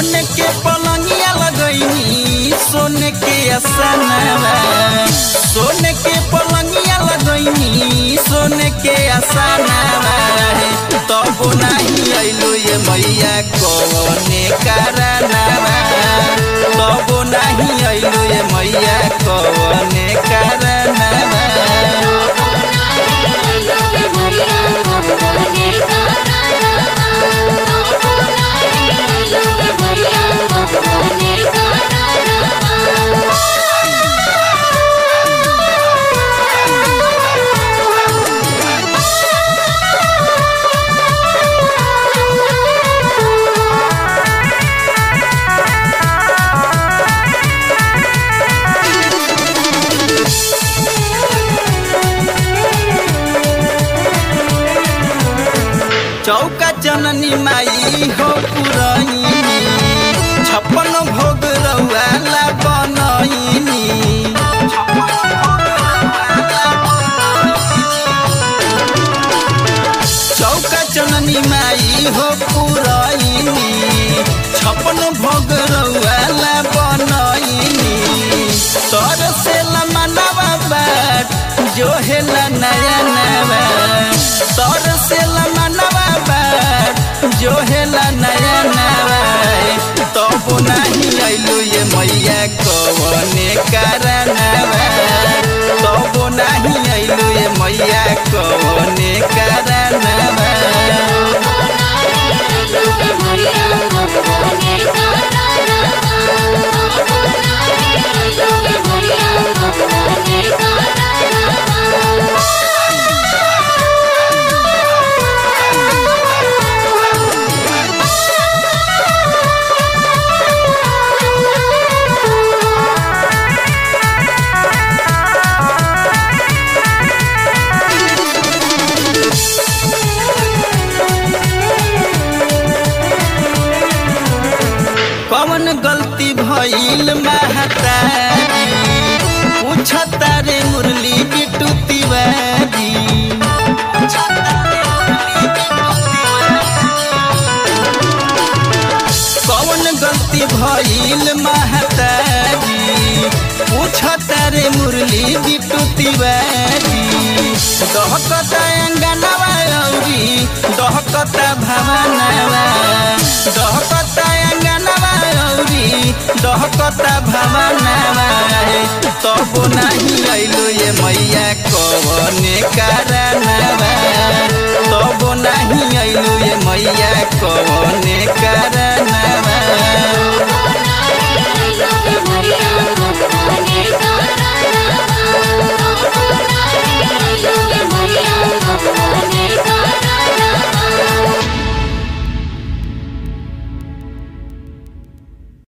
सोने के पलंगिया लगैनी सोने के असनवा सोने के पलंगिया लगैनी सोने के असनवा तब नहीं अइलो ये मैया कवने कारनावा तब नहीं अइलो ये मैया कवने कारनावा चौका जननी माई हो पुरैनी छप्पन भोग रउआला बनैनी चौका जननी माई हो पुरैनी छप्पन भोग रउआला बनैनी तर से मनवा बाट जो हेला नया नवा तर से मनवा बाट जो हेला नया नवा तब नहीं अइलू ये मैया कवने कारनावा तब नहीं अइलू ये मैया कवने कारनावा कौन गलती भइल महतारी पूछता रे मुरली बिटू तिवारी कौन गलती भइल महतारी पूछता रे मुरली बिटू तिवारी दहकता अंगनवा औरी दहकता भवनवा दहकता अंगनवा औरी दहकता भवनवा तब नहीं अइलो ये मैया कवने कार